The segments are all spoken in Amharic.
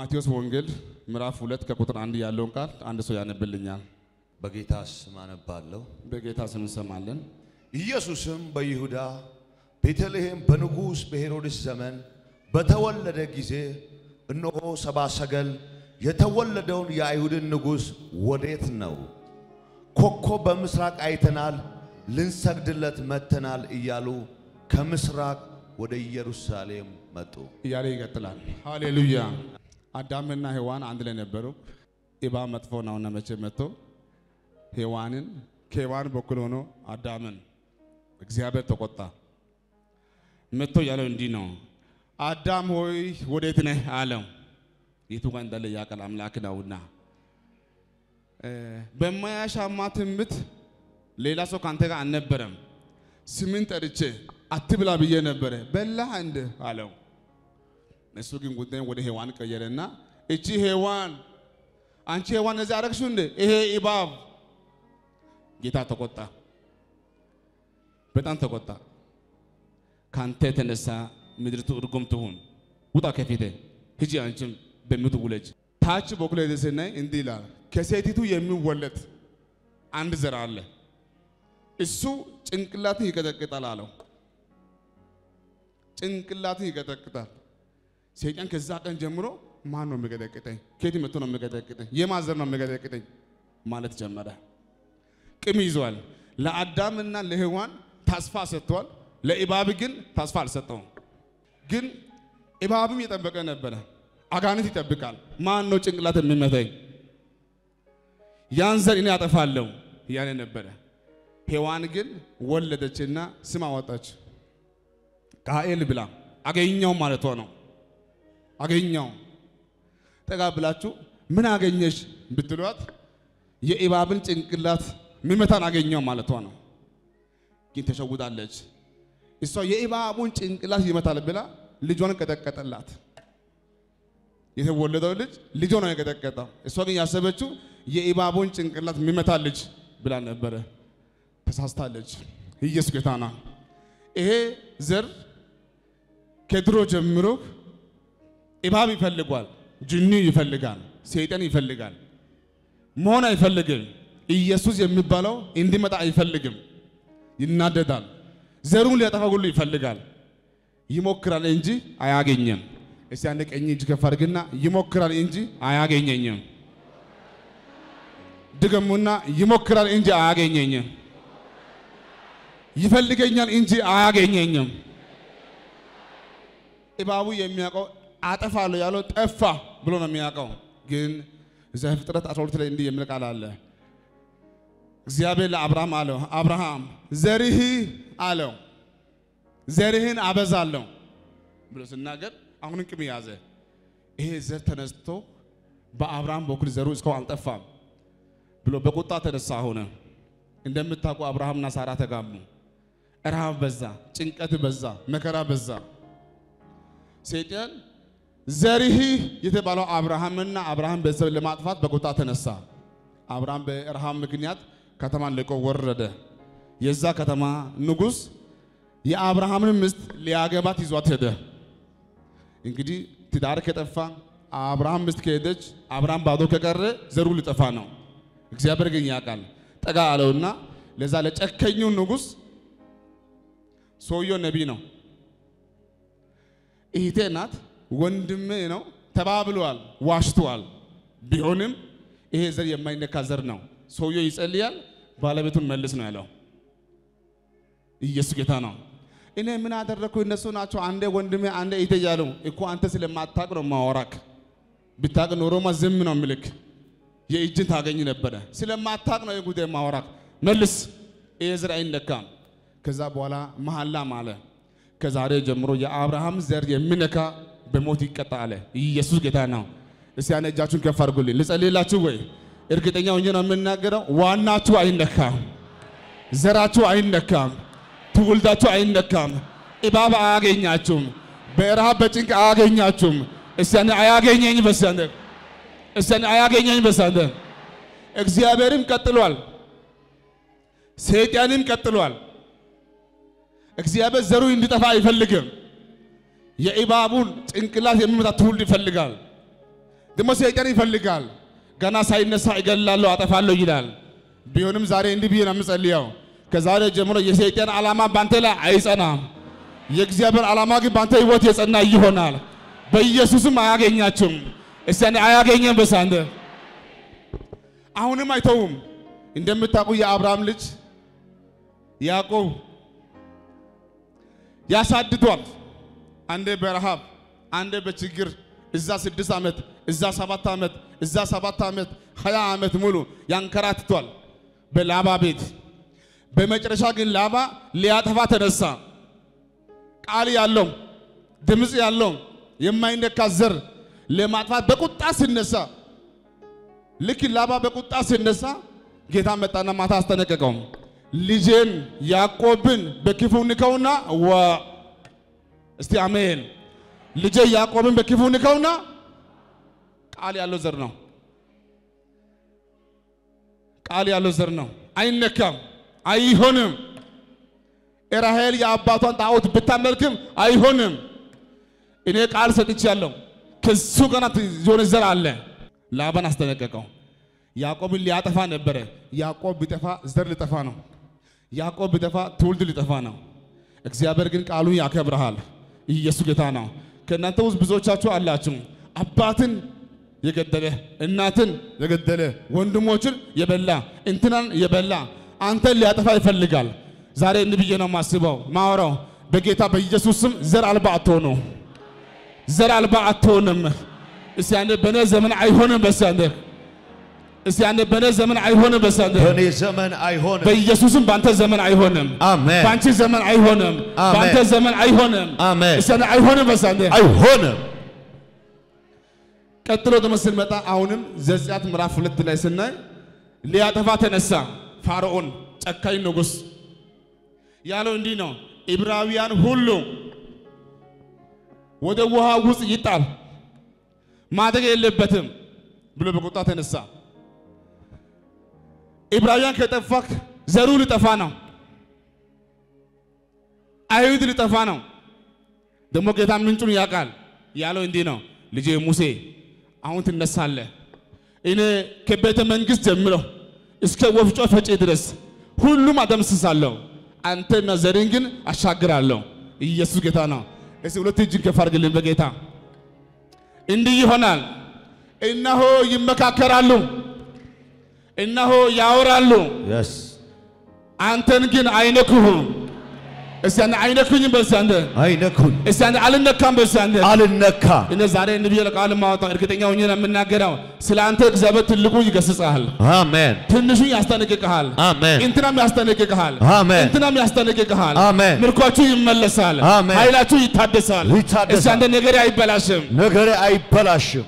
ማቴዎስ ወንጌል ምዕራፍ ሁለት ከቁጥር አንድ ያለውን ቃል አንድ ሰው ያነብልኛል። በጌታ ስም አነባለሁ። በጌታ ስም እንሰማለን። ኢየሱስም በይሁዳ ቤተልሔም በንጉሥ በሄሮድስ ዘመን በተወለደ ጊዜ እነሆ ሰብአ ሰገል የተወለደውን የአይሁድን ንጉሥ ወዴት ነው? ኮከብ በምስራቅ አይተናል፣ ልንሰግድለት መጥተናል እያሉ ከምስራቅ ወደ ኢየሩሳሌም መጡ። እያለ ይቀጥላል። ሃሌሉያ። አዳምና ሔዋን አንድ ላይ ነበሩ። እባብ መጥፎ ነውና መቼ መጥቶ ሔዋንን ከሔዋን በኩል ሆኖ አዳምን እግዚአብሔር ተቆጣ። መጥቶ ያለው እንዲህ ነው፣ አዳም ሆይ ወዴት ነህ አለው። የቱ ጋር እንዳለ ያውቃል አምላክ ነውና። በማያሻማ ትንቢት ሌላ ሰው ካንተ ጋር አልነበረም። ስምን ጠርቼ አትብላ ብዬ ነበረ በላህ እንደ አለው። እሱ ግን ጉዳይን ወደ ሔዋን ቀየረና እቺ ሔዋን አንቺ ሔዋን እዚህ አረግሽው እንደ ይሄ እባብ ጌታ ተቆጣ፣ በጣም ተቆጣ። ካንተ የተነሳ ምድርቱ እርጉም ትሁን፣ ውጣ ከፊቴ ሂጂ፣ አንቺም በምቱ ውለጅ። ታች በኩል ሄደ ስናይ እንዲህ ይላል፣ ከሴቲቱ የሚወለድ አንድ ዘር አለ፣ እሱ ጭንቅላትን ይቀጠቅጣል አለው። ጭንቅላትን ይቀጠቅጣል። ሰይጣን ከዛ ቀን ጀምሮ ማን ነው የሚቀጠቅጠኝ? ከየት መጥቶ ነው የሚቀጠቅጠኝ? የማን ዘር ነው የሚቀጠቅጠኝ ማለት ጀመረ። ቅም ይዟል። ለአዳምና ለሔዋን ተስፋ ሰጥቷል። ለእባብ ግን ተስፋ አልሰጠውም። ግን እባብም የጠበቀ ነበረ። አጋንንት ይጠብቃል። ማን ነው ጭንቅላት የሚመታኝ? ያን ዘር እኔ አጠፋለሁ እያለ ነበረ። ሔዋን ግን ወለደችና ስም አወጣች። ቃኤል ብላ አገኘው ማለቷ ነው። አገኘው ጠጋ ብላችሁ ምን አገኘሽ ብትሏት የእባብን ጭንቅላት ሚመታን አገኘው ማለቷ ነው። ግን ተሸውዳለች። እሷ የእባቡን ጭንቅላት ይመታል ብላ ልጇን ቀጠቀጠላት። የተወለደው ልጅ ልጇ ነው የቀጠቀጠው። እሷ ግን ያሰበችው የእባቡን ጭንቅላት የሚመታ ልጅ ብላ ነበረ። ተሳስታለች። ኢየሱስ ጌታ ነው። ይሄ ዘር ከድሮ ጀምሮ እባብ ይፈልጓል፣ ጅኒ ይፈልጋል፣ ሰይጣን ይፈልጋል። መሆን አይፈልግም። ኢየሱስ የሚባለው እንዲመጣ አይፈልግም። ይናደዳል። ዘሩን ሊያጠፋ ሁሉ ይፈልጋል። ይሞክራል እንጂ አያገኘም። እስቲ አንድ ቀኝ እጅ ከፍ አድርግና ይሞክራል እንጂ አያገኘኝም። ድገሙና ይሞክራል እንጂ አያገኘኝም። ይፈልገኛል እንጂ አያገኘኝም። እባቡ የሚያውቀው አጠፋለሁ ያለው ጠፋ ብሎ ነው የሚያውቀው። ግን ዘፍጥረት 12 ላይ እንዲህ የሚል ቃል አለ። እግዚአብሔር ለአብርሃም አለው፣ አብርሃም ዘርህ አለው ዘርህን አበዛለሁ ብሎ ሲናገር አሁንም ቅም ያዘ። ይሄ ዘር ተነስቶ በአብርሃም በኩል ዘሩ እስካሁን አልጠፋም ብሎ በቁጣ ተነሳ ሆነ። እንደምታውቁ አብርሃምና ሳራ ተጋቡ። ረሃብ በዛ፣ ጭንቀት በዛ፣ መከራ በዛ። ሰይጣን ዘርህ የተባለው አብርሃምና አብርሃም ቤተሰብ ለማጥፋት በቁጣ ተነሳ። አብርሃም በረሃብ ምክንያት ከተማን ለቆ ወረደ። የዛ ከተማ ንጉሥ የአብርሃምን ሚስት ሊያገባት ይዟት ሄደ። እንግዲህ ትዳር ከጠፋ አብርሃም ሚስት ከሄደች አብርሃም ባዶ ከቀረ ዘሩ ሊጠፋ ነው። እግዚአብሔር ግን ያውቃል። ጠጋ አለውና ለዛ ለጨከኙ ንጉሥ ሰውየው ነቢይ ነው፣ እህቴ ናት፣ ወንድሜ ነው ተባብለዋል፣ ዋሽተዋል። ቢሆንም ይሄ ዘር የማይነካ ዘር ነው። ሰውየው ይጸልያል፣ ባለቤቱን መልስ ነው ያለው። ኢየሱስ ጌታ ነው። እኔ ምን አደረግኩ? እነሱ ናቸው አንዴ ወንድሜ አንዴ እህቴ እያሉ እኮ አንተ ስለማታቅ ነው ማወራክ። ብታቅ ኖሮማ ዝም ነው ምልክ የእጅን ታገኝ ነበረ። ስለማታቅ ነው የጉዳይ ማወራክ። መልስ፣ ይሄ ዘር አይነካም። ከዛ በኋላ መሐላ ማለ። ከዛሬ ጀምሮ የአብርሃም ዘር የሚነካ በሞት ይቀጣ አለ። ኢየሱስ ጌታ ነው። እስቲ ያን እጃችሁን ከፍ አድርጉልኝ። ልጸልይላችሁ ወይ? እርግጠኛ ሆኜ ነው የምናገረው። ዋናችሁ አይነካም፣ ዘራችሁ አይነካም፣ ትውልዳችሁ አይነካም። እባብ አያገኛችሁም፣ በረሃብ በጭንቅ አያገኛችሁም። እስቲ ያን አያገኘኝ በሳንደ እስቲ ያን አያገኘኝ በሳንደ እግዚአብሔርም ቀጥሏል፣ ሰይጣንም ቀጥሏል። እግዚአብሔር ዘሩ እንዲጠፋ አይፈልግም። የእባቡን ጭንቅላት የሚመታ ትውልድ ይፈልጋል። ደግሞ ሰይጣን ይፈልጋል። ገና ሳይነሳ እገላለሁ፣ አጠፋለሁ ይላል። ቢሆንም ዛሬ እንዲህ ብዬ ነው የምጸልየው። ከዛሬ ጀምሮ የሰይጣን ዓላማ ባንተ ላይ አይጸናም። የእግዚአብሔር ዓላማ ግን ባንተ ህይወት የጸና ይሆናል። በኢየሱስም አያገኛችሁም። እስቲ አንዴ አያገኘም በሳንደ አሁንም አይተውም። እንደምታውቁ የአብርሃም ልጅ ያዕቆብ ያሳድዷል። አንዴ በረሃብ አንዴ በችግር እዛ ስድስት ዓመት እዛ ሰባት ዓመት እዛ ሰባት ዓመት ሀያ ዓመት ሙሉ ያንከራትቷል በላባ ቤት። በመጨረሻ ግን ላባ ሊያጠፋ ተነሳ። ቃል ያለው ድምፅ ያለው የማይነካ ዘር ለማጥፋት በቁጣ ሲነሳ ልክ ላባ በቁጣ ሲነሳ ጌታ መጣና ማታ አስጠነቀቀው። ልጄን ያዕቆብን በክፉ ንከውና ዋ እስቲ አሜን። ልጄ ያዕቆብን በክፉ ንከውና ቃል ያለው ዘር ነው። ቃል ያለው ዘር ነው። አይነካም፣ አይሆንም። ራሔል የአባቷን ጣዖት ብታመልክም አይሆንም። እኔ ቃል ሰጥቻለሁ። ከሱ ጋር የሆነ ዘር አለ። ላባን አስጠነቀቀው። ያዕቆብን ሊያጠፋ ነበረ። ያዕቆብ ቢጠፋ ዘር ሊጠፋ ነው። ያዕቆብ ቢጠፋ ትውልድ ሊጠፋ ነው። እግዚአብሔር ግን ቃሉን ያከብረሃል። ኢየሱስ ጌታ ነው። ከእናንተ ውስጥ ብዙዎቻችሁ አላችሁ አባትን የገደለ እናትን የገደለ ወንድሞችን የበላ እንትናን የበላ አንተን ሊያጠፋ ይፈልጋል። ዛሬ እንዲህ ብዬ ነው የማስበው ማወራው በጌታ በኢየሱስ ስም ዘር አልባ አትሆኑ። ዘር አልባ አትሆንም። እስቲ አንዴ በኔ ዘመን አይሆንም። በስ አንዴ እስቲ አንዴ በኔ ዘመን አይሆንም። በስ አንዴ በእኔ ዘመን አይሆንም። በኢየሱስም ባንተ ዘመን አይሆንም። አሜን። ባንቺ ዘመን አይሆንም። አሜን። ባንተ ዘመን አይሆንም። አሜን። እስቲ አንዴ አይሆንም። በስ አንዴ አይሆንም። ቀጥሎ ደግሞ ስንመጣ አሁንም ዘጸአት ምዕራፍ ሁለት ላይ ስናይ ሊያጠፋ ተነሳ። ፋርዖን ጨካኝ ንጉሥ ያለው እንዲህ ነው፣ ዕብራውያን ሁሉ ወደ ውሃ ውስጥ ይጣል ማደግ የለበትም ብሎ በቁጣ ተነሳ። ዕብራውያን ከጠፋክ ዘሩ ሊጠፋ ነው፣ አይሁድ ሊጠፋ ነው። ደግሞ ጌታ ምንጩን ያውቃል። ያለው እንዲህ ነው፣ ልጄ ሙሴ አሁን ትነሳለህ። እኔ ከቤተ መንግሥት ጀምሮ እስከ ወፍጮ ፈጪ ድረስ ሁሉም አደምስሳለሁ፣ አንተና ዘርን ግን አሻግራለሁ። ኢየሱስ ጌታ ነው። እስቲ ሁለት እጅን ከፍ አድርግልን በጌታ እንዲህ ይሆናል። እነሆ ይመካከራሉ፣ እነሆ ያወራሉ፣ የስ አንተን ግን አይነኩህም። እስቲ አንተ አይነኩኝም፣ በእስቲ አንተ አይነኩን፣ እስቲ አንተ አልነካም፣ በእስቲ አንተ አልነካ። እኔ ዛሬ እንዲህ ብዬ ቃል ማወጣው እርግጠኛ ሆኜ ነው የምናገረው። ስለ አንተ እግዚአብሔር ትልቁ ይገስጽሃል፣ አሜን፣ ትንሹ ያስጠነቅቅሃል፣ አሜን፣ እንትናም ያስጠነቅቅሃል፣ አሜን። እንትናም ያስጠነቅቅሃል። አሜን። ምርኳችሁ ይመለሳል፣ አሜን። ኃይላችሁ ይታደሳል። ይታደሳል። እስቲ አንተ ነገር አይበላሽም። ነገሬ አይበላሽም።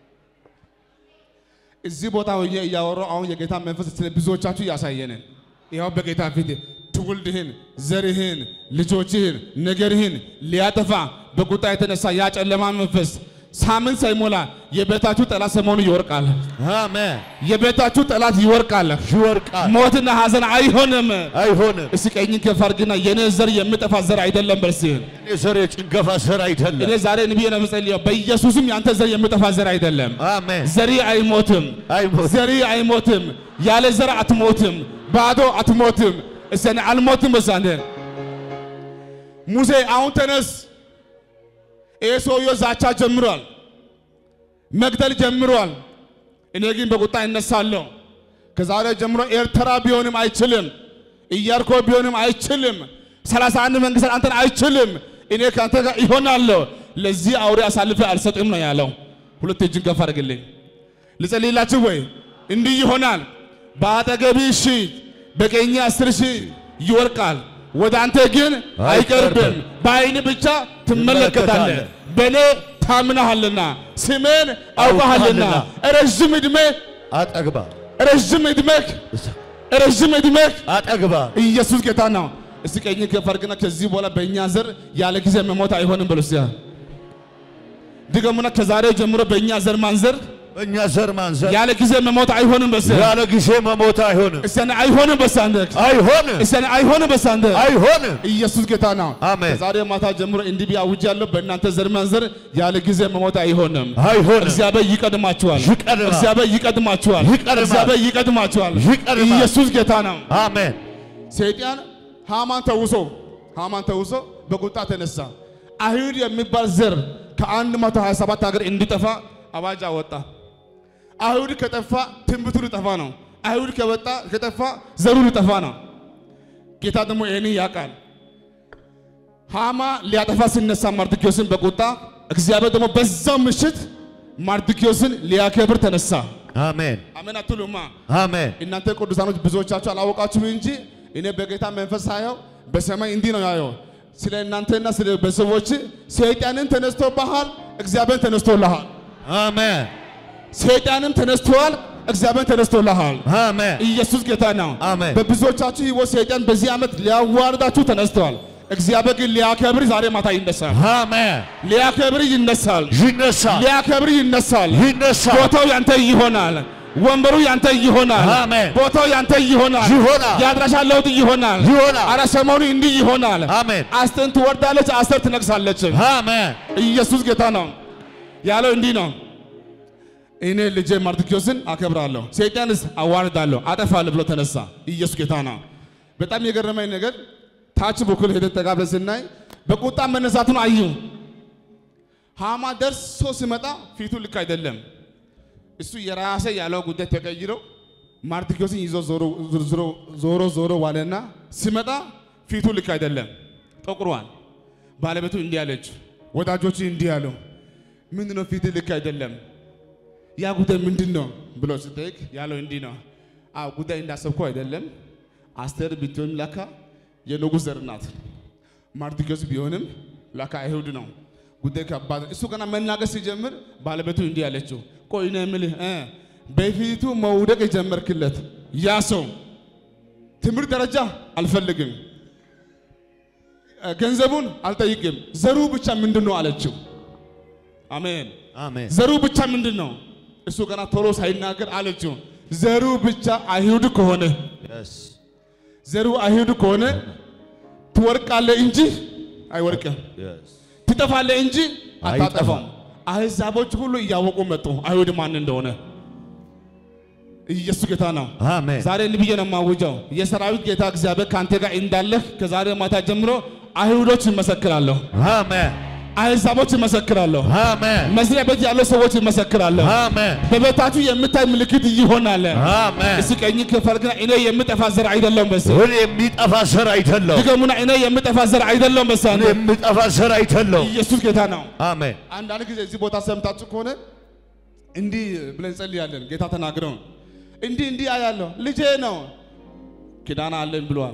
እዚህ ቦታ ሆኜ እያወራሁ አሁን የጌታ መንፈስ ስለ ብዙዎቻችሁ እያሳየንን ይኸው በጌታ ፊት ትውልድህን፣ ዘርህን፣ ልጆችህን፣ ነገርህን ሊያጠፋ በቁጣ የተነሳ ያ ጨለማ መንፈስ ሳምንት ሳይሞላ የቤታችሁ ጠላት ሰሞኑ ይወርቃል። አሜን። የቤታችሁ ጠላት ይወርቃል። ይወርቃል፣ ሞትና ሐዘን አይሆንም። አይሆንም። እስቲ ቀኝን ከፍ አድርግና የኔ ዘር የሚጠፋ ዘር አይደለም በርስህን እኔ ዘር የጭንገፋ ዘር አይደለም። እኔ ዛሬ ንብዬ ነው የምጸልየው። በኢየሱስም ያንተ ዘር የሚጠፋ ዘር አይደለም። አሜን። ዘሪ አይሞትም። አይሞትም። ዘሪ አይሞትም። ያለ ዘር አትሞትም። ባዶ አትሞትም። እስቲ እኔ አልሞትም። በሳንደ ሙሴ አሁን ተነስ። ይህ ሰውዬው ዛቻ ጀምሯል፣ መግደል ጀምሯል። እኔ ግን በቁጣ እነሳለሁ። ከዛሬ ጀምሮ ኤርትራ ቢሆንም አይችልም፣ ኢያሪኮ ቢሆንም አይችልም፣ ሰላሳ አንድ መንግስት አንተን አይችልም። እኔ ከአንተ ጋር ይሆናለሁ፣ ለዚህ አውሬ አሳልፌ አልሰጥም ነው ያለው። ሁለት እጅን ከፍ አድርግልኝ። ልጸልይላችሁ ወይ? እንዲህ ይሆናል። በአጠገብህ ሺህ በቀኝ አስር ሺህ ይወርቃል፣ ወደ አንተ ግን አይቀርብም። በዓይን ብቻ ትመለከታለህ። በእኔ ታምናሃልና ስሜን አውቀሃልና ረዥም ዕድሜ አጠግባ ረዥም ዕድሜህ ረዥም ዕድሜህ አጠግባ ኢየሱስ ጌታ ነው። እስቲ ቀኝ ከፍ አድርግና ከዚህ በኋላ በእኛ ዘር ያለ ጊዜ መሞት አይሆንም በሉ እስቲ። ድገሙና ከዛሬ ጀምሮ በእኛ ዘር ማንዘር በእኛ ዘር ማንዘር ያለ ጊዜ መሞት አይሆንም። በሰ ያለ ጊዜ መሞት አይሆንም፣ እሰነ አይሆንም። በሳንደ አይሆንም፣ እሰነ አይሆንም። በሳንደ አይሆንም። ኢየሱስ ጌታ ነው። አሜን። ከዛሬ ማታ ጀምሮ እንዲህ ብዬ አውጃለሁ። በእናንተ ዘር ማንዘር ያለ ጊዜ መሞት አይሆንም። አይሆንም። እግዚአብሔር ይቀድማችኋል። ይቀድማል። እግዚአብሔር ይቀድማችኋል። ይቀድማል። እግዚአብሔር ይቀድማችኋል። ይቀድማል። ኢየሱስ ጌታ ነው። አሜን። ሰይጣን ሃማን ተውሶ ሃማን ተውሶ በቁጣ ተነሳ። አይሁድ የሚባል ዘር ከ127 ሀገር እንዲጠፋ አዋጅ አወጣ። አይሁድ ከጠፋ ትንቢቱ ሊጠፋ ነው። አይሁድ ከወጣ ከጠፋ ዘሩ ሊጠፋ ነው። ጌታ ደግሞ ይህን ያውቃል። ሃማ ሊያጠፋ ሲነሳ ማርድኪዮስን በቁጣ እግዚአብሔር ደግሞ በዛው ምሽት ማርድኪዮስን ሊያከብር ተነሳ። አሜን። አሜን አትሉማ? አሜን። እናንተ ቅዱሳኖች ብዙዎቻችሁ አላወቃችሁም እንጂ እኔ በጌታ መንፈስ ሳየው በሰማይ እንዲህ ነው ያየው። ስለ እናንተና ስለ ቤተሰቦች ሰይጣንን ተነስቶብሃል፣ እግዚአብሔር ተነስቶልሃል። አሜን። ሰይጣንም ተነስተዋል፣ እግዚአብሔር ተነስቶልሃል። አሜን። ኢየሱስ ጌታ ነው። አሜን። በብዙዎቻችሁ ህይወት ሰይጣን በዚህ ዓመት ሊያዋርዳችሁ ተነስተዋል። እግዚአብሔር ግን ሊያከብር ዛሬ ማታ ይነሳል። አሜን። ሊያከብር ይነሳል። ይነሳል፣ ሊያከብር ይነሳል። ይነሳል፣ ቦታው ያንተ ይሆናል። ወንበሩ ያንተ ይሆናል። አሜን። ቦታው ያንተ ይሆናል። ይሆናል፣ የአድራሻ ለውጥ ይሆናል። ይሆናል። አረ ሰሞኑ እንዲህ ይሆናል። አሜን። አስተን ትወርዳለች፣ አስተር ትነግሳለች። አሜን። ኢየሱስ ጌታ ነው ያለው እንዲህ ነው። እኔ ልጄ ማርድኪዮስን አከብራለሁ፣ ሰይጣንስ አዋርዳለሁ፣ አጠፋለሁ ብሎ ተነሳ። ኢየሱስ ጌታ ነው። በጣም የገረመኝ ነገር ታች በኩል ሄደን ጠጋ ብለን ስናይ በቁጣ መነሳቱን አዩ። ሃማ ደርሶ ሲመጣ ፊቱ ልክ አይደለም። እሱ የራሴ ያለው ጉዳይ ተቀይሮ ማርድኪዮስን ይዞ ዞሮ ዞሮ- ዞሮ ዞሮ ዋለና ሲመጣ ፊቱ ልክ አይደለም፣ ጠቁሯል። ባለቤቱ እንዲህ አለች፣ ወዳጆች እንዲህ አለው፣ ምንድን ነው ፊት ልክ አይደለም፣ ያ ጉዳይ ምንድን ነው ብሎ ስጠይቅ ያለው እንዲህ ነው። አዎ ጉዳይ እንዳሰብኩ አይደለም። አስቴር ብትሆንም ለካ የንጉሥ ዘር ናት። ማርድኪዮስ ቢሆንም ለካ አይሁድ ነው። ጉዳይ ከባድ ነው። እሱ ገና መናገር ሲጀምር ባለቤቱ እንዲህ አለችው፣ ቆይ እኔ የምልህ እ በፊቱ መውደቅ የጀመርክለት ያ ሰው ትምህርት ደረጃ አልፈልግም፣ እ ገንዘቡን አልጠይቅም፣ ዘሩ ብቻ ምንድን ነው አለችው። አሜን። አሜን። ዘሩ ብቻ ምንድን ነው? እሱ ገና ቶሎ ሳይናገር አለችው፣ ዘሩ ብቻ አይሁድ ከሆነ Yes. ዘሩ አይሁድ ከሆነ ትወርቃለህ እንጂ አይወርቅም፣ Yes. ትጠፋለህ እንጂ አታጠፋም። አይጠፋም። አሕዛቦች ሁሉ እያወቁ መጡ አይሁድ ማን እንደሆነ። ኢየሱስ ጌታ ነው። አሜን። ዛሬ እንዲህ ብዬ ነው የማውጀው፣ የሰራዊት ጌታ እግዚአብሔር ከአንተ ጋር እንዳለህ ከዛሬ ማታ ጀምሮ አይሁዶች ይመሰክራለሁ፣ አሜን። አሕዛቦች ይመሰክራለሁ፣ አሜን። መስሪያ ቤት ያለው ሰዎች ይመሰክራለሁ። አሜን። በቤታችሁ የምታይ ምልክት ይሆናል። አሜን። እስቲ ቀኝ ከፈልግና እኔ የምጠፋ ዘር አይደለም በስ እኔ የሚጠፋ ዘር አይደለሁ። ድገሙና እኔ የምጠፋ ዘር አይደለም በስ እኔ የሚጠፋ ዘር አይደለሁ። ኢየሱስ ጌታ ነው። አሜን። አንዳንድ ጊዜ እዚህ ቦታ ሰምታችሁ ከሆነ እንዲህ ብለን ጸልያለን። ጌታ ተናግረው እንዲህ እንዲህ አያለሁ ልጄ ነው ኪዳን አለን ብሏል፣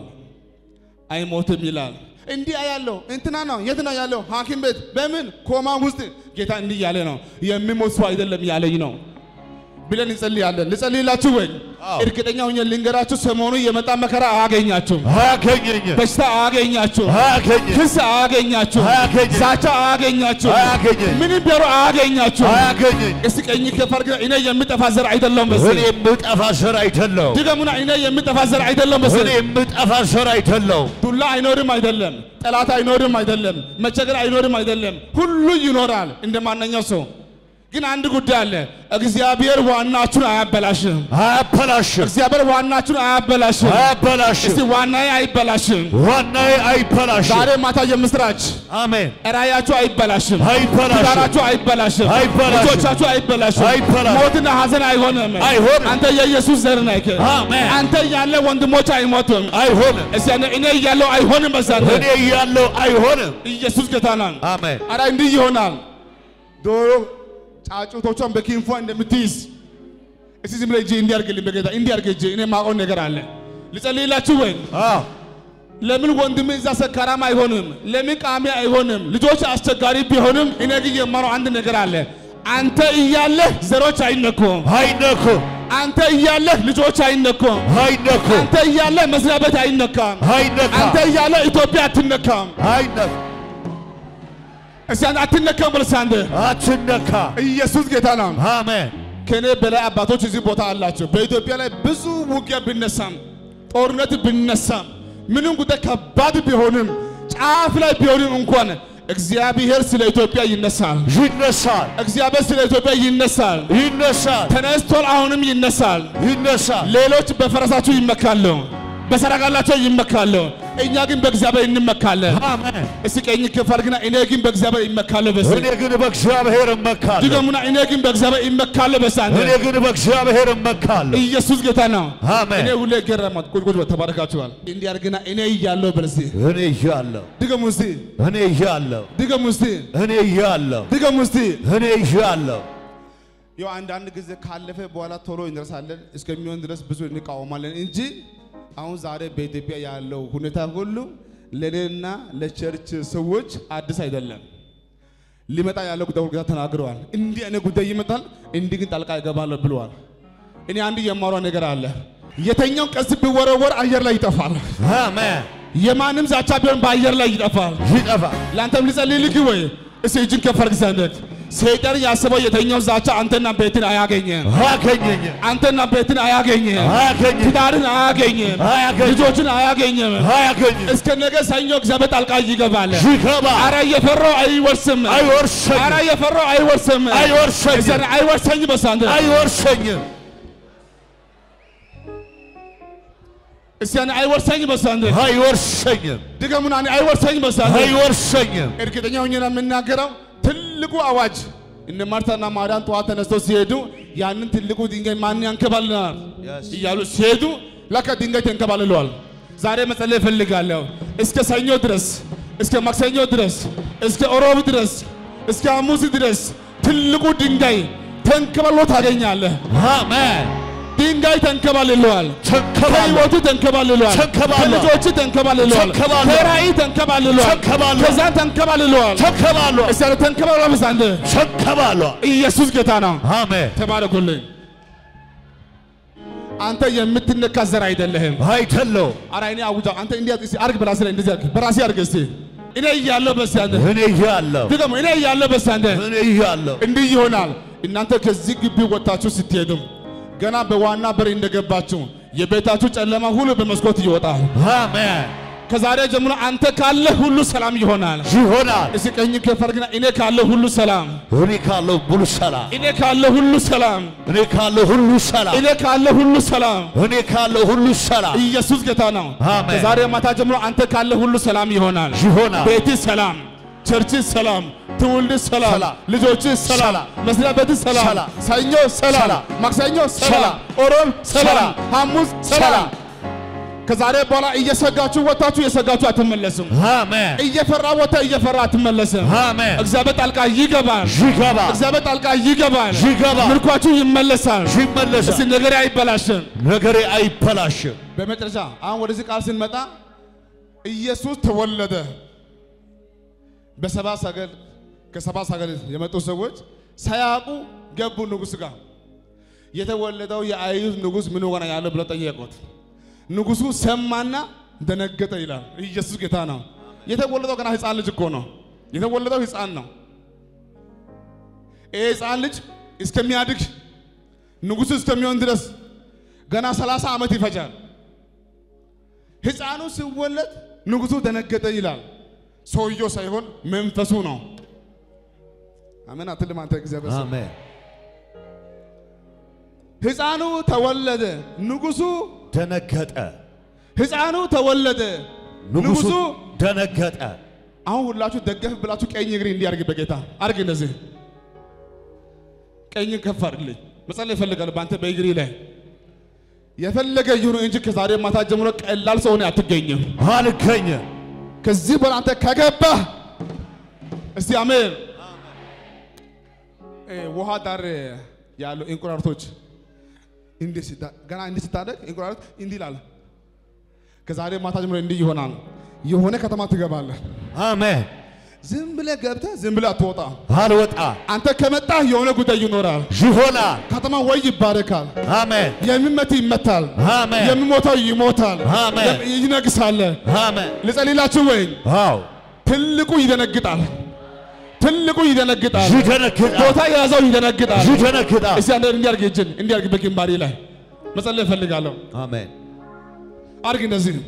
አይሞትም ይላል። እንዲህ አያለሁ እንትና ነው የት ነው ያለው? ሐኪም ቤት በምን ኮማ ውስጥ ጌታ እንዲህ ያለ ነው የሚሞት ሰው አይደለም ያለኝ ነው ብለን እንጸልያለን። ልጸልይላችሁ ወይ? አዎ። እርግጠኛ ሆኜ ልንገራችሁ፣ ሰሞኑ የመጣ መከራ አያገኛችሁም፣ አያገኘኝም። በሽታ አያገኛችሁም፣ አያገኘኝም። ክስ አያገኛችሁም፣ አያገኘኝም። ዛቻ አያገኛችሁም፣ አያገኘኝም። ምንም ቢያሩ አያገኛችሁም። አያገኘኝም። እስቲ ቀኝ ከፍ አድርገህ እኔ የምጠፋ ዘር አይደለም እኔ መሰለኝ። የምጠፋ ዘር አይደለሁ። ድገሙና እኔ የምጠፋ ዘር አይደለም እኔ መሰለኝ። የምጠፋ ዘር አይደለሁ። ዱላ አይኖርም አይደለም፣ ጠላት አይኖርም አይደለም፣ መቸገር አይኖርም አይደለም። ሁሉ ይኖራል እንደ ማንኛው ሰው። ግን አንድ ጉዳይ አለ። እግዚአብሔር ዋናችሁን አያበላሽም። አያበላሽም። እግዚአብሔር ዋናችሁን አያበላሽም። እስቲ አያበላሽም። ዋናዬ አይበላሽም። ዋናዬ አይበላሽም። ዛሬ ማታ የምስራች አሜን። ራእያችሁ አይበላሽም። አይበላሽም። ትዳራችሁ አይበላሽም። አይበላሽም። ልጆቻችሁ አይበላሽም። አይበላሽም። ሞትና ሐዘን አይሆንም። አይሆንም። አንተ የኢየሱስ ዘር ነህ። አሜን። አንተ እያለ ወንድሞች አይሞቱም። አይሆንም። እስቲ እኔ- እኔ እያለሁ አይሆንም። በዛንተ እኔ እያለሁ አይሆንም። ኢየሱስ ጌታ ነው። አሜን። አረ እንዲህ ይሆናል። ዶሮ ጫጩቶቿን በክንፏ እንደምትይዝ እስቲ ዝም ብለህ እጅ እንዲያርግልኝ በጌታ እንዲያርግ እጅ እኔ ማውቀው ነገር አለ። ልጸልይላችሁ ወይ? አዎ ለምን ወንድም እዛ ሰካራም አይሆንም? ለምን ቃሚ አይሆንም? ልጆች አስቸጋሪ ቢሆንም እኔ ግን የማረው አንድ ነገር አለ። አንተ እያለህ ዘሮች አይነኩም። አይነኩም። አንተ እያለህ ልጆች አይነኩም። አይነኩም። አንተ እያለህ መስሪያ ቤት አይነካም። አይነካም። አንተ እያለህ ኢትዮጵያ አትነካም። አይነካም። እስቲ አንተ አትነካም ብለህ አንተ አትነካ። ኢየሱስ ጌታ ነው። አሜን። ከኔ በላይ አባቶች እዚህ ቦታ አላቸው። በኢትዮጵያ ላይ ብዙ ውጊያ ቢነሳም ጦርነት ቢነሳም ምንም ጉዳይ ከባድ ቢሆንም ጫፍ ላይ ቢሆንም እንኳን እግዚአብሔር ስለ ኢትዮጵያ ይነሳል። ይነሳል፣ እግዚአብሔር ስለ ኢትዮጵያ ይነሳል። ይነሳል፣ ተነስቷል፣ አሁንም ይነሳል። ይነሳል። ሌሎች በፈረሳቸው ይመካሉ፣ በሰረጋላቸው ይመካሉ። እኛ ግን በእግዚአብሔር እንመካለን። አሜን። እስቲ ቀኝ ከፍ አድርግና እኔ ግን በእግዚአብሔር ይመካለሁ በስ እኔ ግን በእግዚአብሔር እመካለሁ። ድገሙና እኔ ግን በእግዚአብሔር ይመካለሁ በስ አንተ እኔ ግን በእግዚአብሔር እመካለሁ። ኢየሱስ ጌታ ነው። አሜን። እኔ ሁሌ ገረማት ቁጭ ቁጭ ተባረካችኋል። እንዲህ አድርግና እኔ እያለሁ በል እስቲ እኔ እያለሁ ድገሙ እስቲ እኔ እያለሁ ድገሙ እስቲ እኔ እያለሁ ድገሙ እስቲ እኔ እያለሁ ያው አንዳንድ ጊዜ ካለፈ በኋላ ቶሎ እንደርሳለን እስከሚሆን ድረስ ብዙ እንቃወማለን እንጂ አሁን ዛሬ በኢትዮጵያ ያለው ሁኔታ ሁሉ ለእኔና ለቸርች ሰዎች አዲስ አይደለም። ሊመጣ ያለው ጉዳይ ሁልጊዜ ተናግረዋል። እንዲህ አይነት ጉዳይ ይመጣል፣ እንዲህ ግን ጣልቃ ይገባለሁ ብለዋል። እኔ አንድ የማወራው ነገር አለ። የተኛው ቀስ ቢወረወር አየር ላይ ይጠፋል። አሜን። የማንም ዛቻ ቢሆን በአየር ላይ ይጠፋል። ይጠፋል። ለአንተም ልጸልይልህ ወይ? እስቲ እጅን ከፍ አድርግ ዘንድ ሰይጣን ያስበው የተኛው ዛቻ አንተና ቤትን አያገኝም። አገኘኝ አንተና ቤትን አያገኝም። አያገኝም ትዳርን አያገኝም። አያገኝም ልጆችን አያገኝም። አያገኝም እስከ ነገ ሰኞ እግዚአብሔር ጣልቃ ይገባል። ይገባ አረ እየፈራው አይወርስም። አይወርሰኝም አረ እየፈራው አይወርስም። አይወርሰኝም እግዚአብሔር አይወርሰኝ በሳንተ አይወርሰኝም እስቲ ያኔ አይወርሰኝ በሳንተ አይወርሰኝም ድገሙና እኔ አይወርሰኝ በሳንተ አይወርሰኝም እርግጠኛ ሆኜ ነው የምናገረው። ትልቁ አዋጅ እነ ማርታና ማርያም ጠዋት ተነስተው ሲሄዱ ያንን ትልቁ ድንጋይ ማን ያንከባልናል እያሉ ሲሄዱ ለካ ድንጋይ ተንከባልለዋል። ዛሬ መጸለይ እፈልጋለሁ። እስከ ሰኞ ድረስ፣ እስከ ማክሰኞ ድረስ፣ እስከ ኦሮብ ድረስ፣ እስከ ሐሙስ ድረስ ትልቁ ድንጋይ ተንከባልሎ ታገኛለህ። አሜን ድንጋይ ተንከባልለዋል። ተንከባሎ ከህይወቱ ተንከባልለዋል። ተንከባሏል። ከልጆች ተንከባልለዋል። ተንከባሏል። ከራእይ ተንከባልለዋል። ተንከባሏል። ከዛን ተንከባልለዋል። ተንከባሎ እስቲ ያለ ተንከባልሏል። በሳንተ ተንከባሎ ኢየሱስ ጌታ ነው። አሜን ተባረኩልኝ። አንተ የምትነካ ዘር አይደለህም። አይደለው አረ እኔ አውጃ አንተ እንዲህ እስቲ አርግ በራስህ ላይ እንደዚህ አርግ በራስህ አርግ እስቲ እኔ እያለሁ በስቲ አንተ እኔ እያለሁ ድገሙ እኔ እያለሁ በስቲ አንተ እኔ እያለሁ እንዲህ ይሆናል። እናንተ ከዚህ ግቢ ወጥታችሁ ስትሄዱም ገና በዋና በር እንደገባችሁ የቤታችሁ ጨለማ ሁሉ በመስኮት ይወጣል። አሜን ከዛሬ ጀምሮ አንተ ካለ ሁሉ ሰላም ይሆናል። ይሆናል እስቲ ቀኝ ከፍ አድርግና እኔ ካለ ሁሉ ሰላም፣ እኔ ካለው ሙሉ ሰላም እኔ ካለ ሁሉ ሰላም፣ እኔ ካለው ሁሉ ሰላም እኔ ካለ ሁሉ ሰላም። እኔ ካለው ሁሉ ሰላም ኢየሱስ ጌታ ነው። አሜን። ከዛሬ ማታ ጀምሮ አንተ ካለ ሁሉ ሰላም ይሆናል። ይሆናል ቤት ሰላም፣ ቸርች ሰላም፣ ትውልድ ሰላም፣ ሰላም፣ ልጆች ሰላም፣ ሰላም፣ መስሪያ ቤት ሰላም፣ ሰላም፣ ሰኞ ሰላም፣ ሰላም፣ ማክሰኞ ሰላም፣ ሰላም፣ ኦሮብ ሰላም፣ ሰላም፣ ሐሙስ ሰላም። ሰላም። ከዛሬ በኋላ እየሰጋችሁ ወጣችሁ እየሰጋችሁ አትመለስም። አሜን እየፈራ ወጣ እየፈራ አትመለስም። አሜን እግዚአብሔር ጣልቃ ይገባል። ይገባል እግዚአብሔር ጣልቃ ይገባል። ይገባል ምርኳችሁ ይመለሳል። እስቲ ይመለሳል ነገሬ አይበላሽም። ነገሬ አይበላሽም በመጨረሻ አሁን ወደዚህ ቃል ስንመጣ ኢየሱስ ተወለደ። በሰባ ሰገል ከሰባ ሰገል የመጡ ሰዎች ሳያውቁ ገቡ ንጉሥ ጋር። የተወለደው የአይሁድ ንጉሥ ምን ሆነ ያለው ብለው ጠየቁት። ንጉሡ ሰማና ደነገጠ ይላል። ኢየሱስ ጌታ ነው። የተወለደው ገና ሕፃን ልጅ እኮ ነው። የተወለደው ሕፃን ነው። ይህ ሕፃን ልጅ እስከሚያድግ ንጉሥ እስከሚሆን ድረስ ገና ሰላሳ ዓመት ይፈጃል። ሕፃኑ ሲወለድ ንጉሡ ደነገጠ ይላል። ሰውየው ሳይሆን መንፈሱ ነው። አሜን አትልም አንተ እግዚአብሔር ሰው። አሜን ሕፃኑ ተወለደ፣ ንጉሡ ደነገጠ ሕፃኑ ተወለደ፣ ንጉሡ ንጉሡ ደነገጠ አሁን ሁላችሁ ደገፍ ብላችሁ ቀኝ እግሬ እንዲያርግ በጌታ አርግ። እንደዚህ ቀኝ ከፍ አድርግልኝ። መጸለይ እፈልጋለሁ በአንተ በእግሬ ላይ የፈለገ ይሁን እንጂ ከዛሬ ማታ ጀምሮ ቀላል ሰው ሆነህ አትገኝም። አልገኝም ከዚህ በኋላ አንተ ከገባህ እስቲ አሜን። እ ውሃ ዳር ያሉ እንቁራሪቶች እንዲህ ሲታ- ገና እንዲህ ስታደግ እንቁራሪት እንዲህ ይላል። ከዛሬ ማታ ጀምሮ እንዲህ ይሆናል። የሆነ ከተማ ትገባለህ። አሜን ዝም ብለህ ገብተህ ዝም ብለህ አትወጣ። አልወጣ አንተ ከመጣህ የሆነ ጉዳይ ይኖራል። ይሆናል ከተማ ወይ ይባረካል፣ አሜን የሚመት ይመታል፣ አሜን የሚሞተው ይሞታል፣ አሜን። የም- ይነግሳል። አሜን ልጸልላችሁ ወይ አዎ ትልቁ ይደነግጣል፣ ትልቁ ይደነግጣል። ይደነግጣል። ቦታ የያዘው ይደነግጣል። ይደነግጣል። እስቲ አንተ እንዲያርግ እጅን እንዲያርግ በግንባሬ ላይ መጸለይ እፈልጋለሁ። አሜን። አርግ እንደዚህ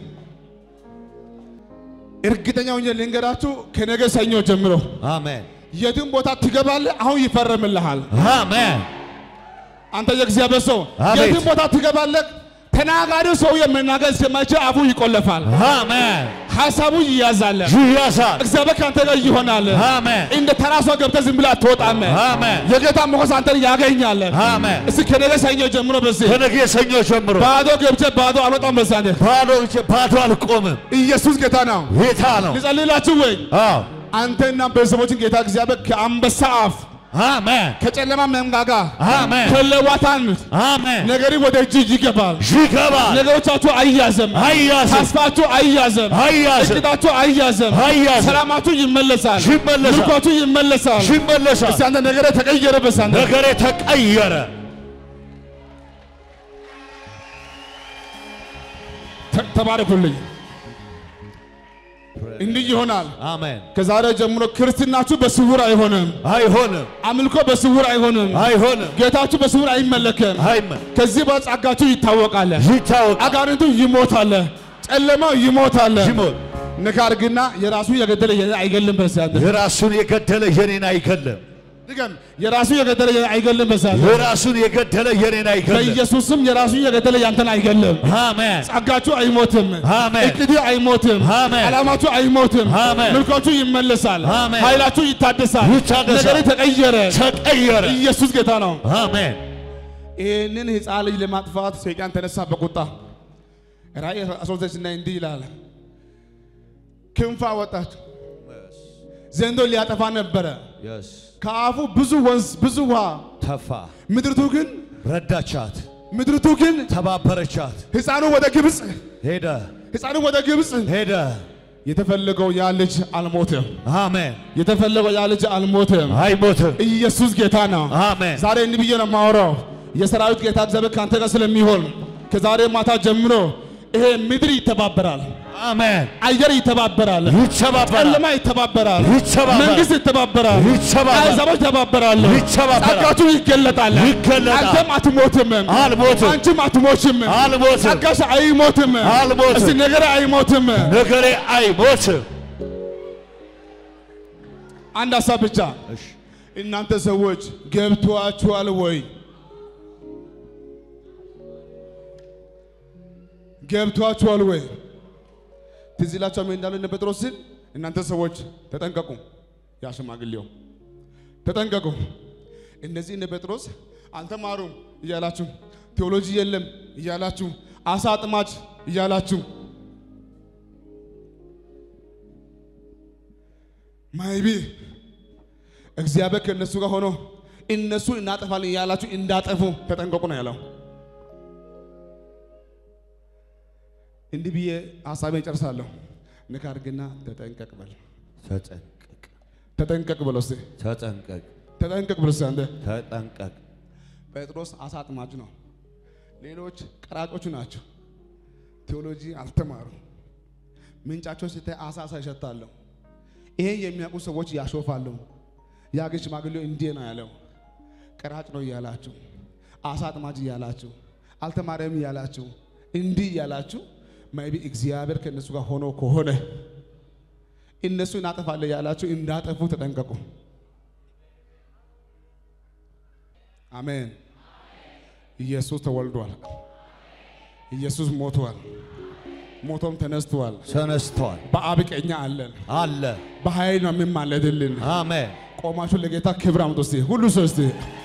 እርግጠኛ ሆኜ ልንገራችሁ ከነገ ሰኞ ጀምሮ አሜን። የትም ቦታ ትገባለህ። አሁን ይፈረምልሃል። አሜን። አንተ የእግዚአብሔር ሰው አቤት። የትም ቦታ ትገባለህ። ተናጋሪው ሰውዬ መናገር እስከማይችል አፉ ይቆለፋል፣ አሜን። ሀሳቡ ይያዛል። ይያዛል። እግዚአብሔር ከአንተ ጋር ይሆናል። አሜን። እንደ ተራ ሰው ገብተህ ዝም ብለህ አትወጣም። አሜን። የጌታ ሞገስ አንተን ያገኛል። አሜን። እስቲ ከነገ ሰኞ ጀምሮ በዚህ ከነገ ሰኞ ጀምሮ ባዶ ገብቼ ባዶ አልወጣም። በዚህ አንተ ባዶ እጄ ባዶ አልቆምም። ኢየሱስ ጌታ ነው። ጌታ ነው። ልጸልላችሁ ወይ አዎ። አንተና ቤተሰቦችን ጌታ እግዚአብሔር ከአንበሳ አፍ አሜን። ከጨለማ መንጋጋ አሜን። ከለዋታን አሜን። ነገሪ ወደ እጅ ይገባል። ይገባል። ነገሮቻችሁ አይያዘም፣ አይያዝም። ተስፋችሁ አይያዘም፣ አይያዝም። እቅዳችሁ አይያዘም፣ አይያዝም። ሰላማችሁ ይመለሳል፣ ይመለሳል። ምርኳችሁ ይመለሳል። ይመለሳል። እስቲ አንተ ነገረ ተቀየረ። በሳ አንተ ነገሬ ተቀየረ። ተ- ተባረኩልኝ። እንዲህ ይሆናል። አሜን። ከዛሬ ጀምሮ ክርስትናችሁ በስውር አይሆንም፣ አይሆንም። አምልኮ በስውር አይሆንም፣ አይሆንም። ጌታችሁ በስውር አይመለክም። አይመን ከዚህ በኋላ ጸጋችሁ ይታወቃል። ይታወቅ አጋንንቱ ይሞታል፣ ጨለማው ይሞታል። ይሞት ንካርግና የራሱ የገደለ የኔ አይገልም። በሳት የራሱን የገደለ የኔን አይገለም። ድገም። የራሱ የገደለ የኔ አይገልም። በሳት የራሱን የገደለ የኔን አይገለም። በኢየሱስም የራሱ የገደለ ያንተን አይገልም። አሜን። ጸጋችሁ አይሞትም። አሜን። እቅድ አይሞትም። አሜን። ዓላማችሁ አይሞትም። አሜን። ምልኮቹ ይመለሳል። አሜን። ኃይላችሁ ይታደሳል። ይታደሳል። ነገሬ ተቀየረ። ተቀየረ። ኢየሱስ ጌታ ነው። አሜን። ይህንን ሕፃን ልጅ ለማጥፋት ሰይጣን ተነሳ በቁጣ ራእይ 13 ላይ እንዲህ ይላል፣ ክንፍ አወጣች፣ ዘንዶ ሊያጠፋ ነበረ። ከአፉ ብዙ ወንዝ ብዙ ውሃ፣ ተፋ ምድርቱ ግን ረዳቻት፣ ምድርቱ ግን ተባበረቻት። ሕፃኑ ወደ ግብፅ ሄደ ሕፃኑ ወደ ግብፅ ሄደ። የተፈለገው ያ ልጅ አልሞትም። አሜን። የተፈለገው ያ ልጅ አልሞትም። አይሞትም። ኢየሱስ ጌታ ነው። አሜን። ዛሬ እንዲህ ብዬ ነው የማወራው። የሰራዊት ጌታ እግዚአብሔር ከአንተ ጋር ስለሚሆን ከዛሬ ማታ ጀምሮ ይሄ ምድር ይተባበራል፣ አሜን። አየር ይተባበራል፣ ይተባበራል። ጨለማ ይተባበራል፣ ይተባበራል። መንግስት ይተባበራል፣ ይተባበራል። አሕዛቦች ይተባበራሉ፣ ይተባበራል። ጸጋችሁ ይገለጣል። ይገለጣል። አንተም አትሞትም፣ አልሞትም። አንቺም አትሞችም፣ አልሞትም። ጸጋሽ አይሞትም፣ አልሞትም። እስቲ ነገር አይሞትም። ነገሬ አይሞትም። አንድ ሀሳብ ብቻ እናንተ ሰዎች ገብቷችኋል ወይ? ገብቷችኋል ወይ? ትዝ ይላችኋል ምን እንዳሉ እነ ጴጥሮስ ሲል እናንተ ሰዎች ተጠንቀቁ፣ ያ ሽማግሌው ተጠንቀቁ። እነዚህ እነ ጴጥሮስ አልተማሩም እያላችሁ ቴዎሎጂ የለም እያላችሁ አሳ አጥማጅ እያላችሁ ማይቢ እግዚአብሔር ከእነሱ ጋር ሆኖ እነሱ እናጠፋለን እያላችሁ እንዳጠፉ ተጠንቀቁ ነው ያለው። እንዲህ ብዬ ሀሳቤን ጨርሳለሁ። ንካ አድርግና ተጠንቀቅ በል። ተጠንቀቅ፣ ተጠንቀቅ በል እስቲ ተጠንቀቅ፣ ተጠንቀቅ በል እስቲ አንተ። ተጠንቀቅ። ጴጥሮስ አሳ አጥማጅ ነው። ሌሎች ቀራጮቹ ናቸው። ቴዎሎጂ አልተማሩ። ምንጫቸው ሲታይ አሳ አሳ ይሸታለሁ። ይሄን የሚያውቁ ሰዎች ያሾፋሉ። ያ ግን ሽማግሌው እንዲህ ነው ያለው፣ ቀራጭ ነው እያላችሁ፣ አሳ አጥማጅ እያላችሁ፣ አልተማረም እያላችሁ፣ እንዲህ እያላችሁ ማይቢ እግዚአብሔር ከእነሱ ጋር ሆኖ ከሆነ እነሱ እናጠፋለን ያላችሁ እንዳጠፉ ተጠንቀቁ። አሜን። ኢየሱስ ተወልዷል። ኢየሱስ ሞቷል። ሞቶም ተነስቷል። ተነስቷል በአብ ቀኝ አለን። አለ። በኃይል ነው የሚማለድልን። አሜን። ቆማችሁ ለጌታ ክብር አምጡ እስቲ ሁሉ ሰው እስቲ